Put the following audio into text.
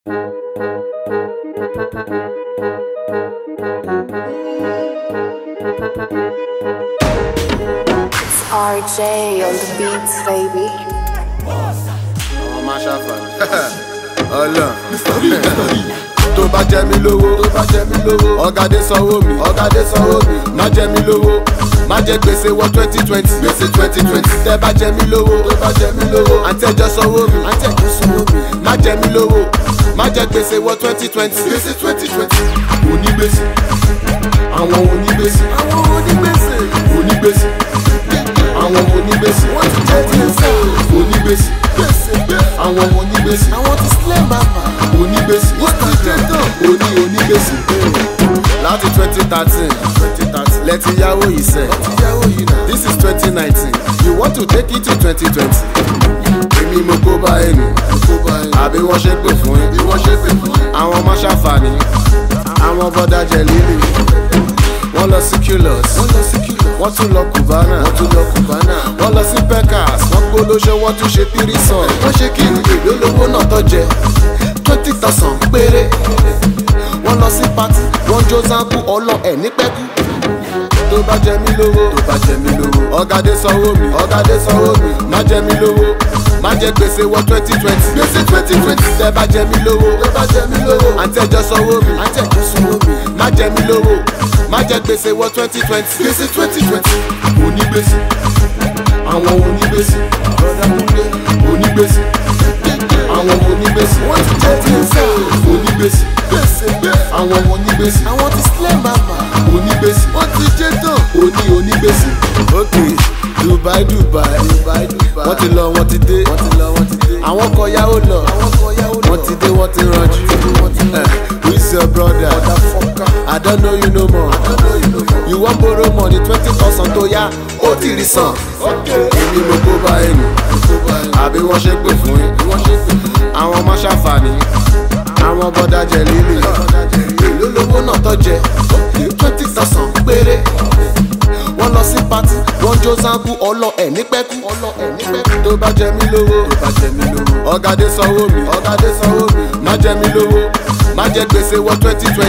It's RJ on the beats, baby. ọmọ máa ṣàfàní. ọlọ́n tó bá jẹ mí lówó tó bá jẹ mí lówó ọ̀gádé sanwó mi ọ̀gádé sanwó mi má jẹ mí lówó má jẹ gbèsè wọ twenty twenty gbèsè twenty twenty tẹ bá jẹ mí lówó tó bá jẹ mí lówó àtẹjọ sanwó mi àtẹjọ sanwó mi má jẹ mí lówó má jẹ gbèsè wọ twenty twenty gbèsè twenty twenty onígbèsè àwọn onígbèsè àwọn onígbèsè onígbèsè àwọn onígbèsè wọ́n ti jẹ́ gbèsè onígbèsè àwọn onígbèsè àwọn ti sílẹ̀ màmá onígbèsè wọ́n ti jẹ́ tán oní onígbèsè láti twenty thirteen lẹ́tí yáwó yìí sẹ́ this is twenty nineteen you want to take it to twenty twenty èmi mo kó bá ẹnu àbí wọ́n ṣe pè fún yín àwọn ọmọ ṣàǹfààní àwọn bọ́dà jẹ líle wọ́n lọ sí culus wọ́n tún lọ cubana wọ́n lọ sí pecas wọ́n gbólóṣe wọ́n tún ṣe tírísàn wọ́n ṣe kí ni èlò lówó náà tó jẹ twenty thousand péré wọ́n lọ sí party wọ́n jó zanku ọlọ ẹ̀ ní pẹ́kú tó bá jẹ mí lówó tó bá jẹ mí lówó ọ̀gádé sanwó mi ọ̀gádé sanwó mi má jẹ mí lówó má jẹ gbèsè wọ twenty twenty gbèsè twenty twenty tẹ bá jẹ mí lówó tẹ bá jẹ mí lówó àtẹjọ sanwó mi àtẹjọ sanwó mi má jẹ mí lówó má jẹ gbèsè wọ twenty twenty gbèsè twenty twenty onígbèsè àwọn onígbèsè onígbèsè àwọn onígbèsè wọ́n ti jẹ́ gbèsè onígbèsè àwọn onígbèsè àwọn ti sílẹ̀ màmá onígbèsè wọ́n ti jẹ́ tán oní onígbèsè. ok dubai dubai wọ́n ti lọ wọ́n ti dé àwọn kan yáwó lọ wọ́n ti dé wọ́n ti ranjú Eh, who is your brother i don't know you no more you wan borrow money twenty thousand tó yá ó ti rí san èmi mo kó bá ẹnu àbí wọ́n ṣe pè fún yín àwọn ọmọ ṣàǹfààní àwọn bọ́dà jẹ líle èló lówó náà tó jẹ twenty thousand péré wọ́n lọ sí pati wọ́n jó zanku ọlọ ẹ̀ ní pẹ́kú tó bá jẹ mí lówó ọ̀gádé sanwó mi má jẹ mí lówó má jẹ gbèsè wọ twenty twenty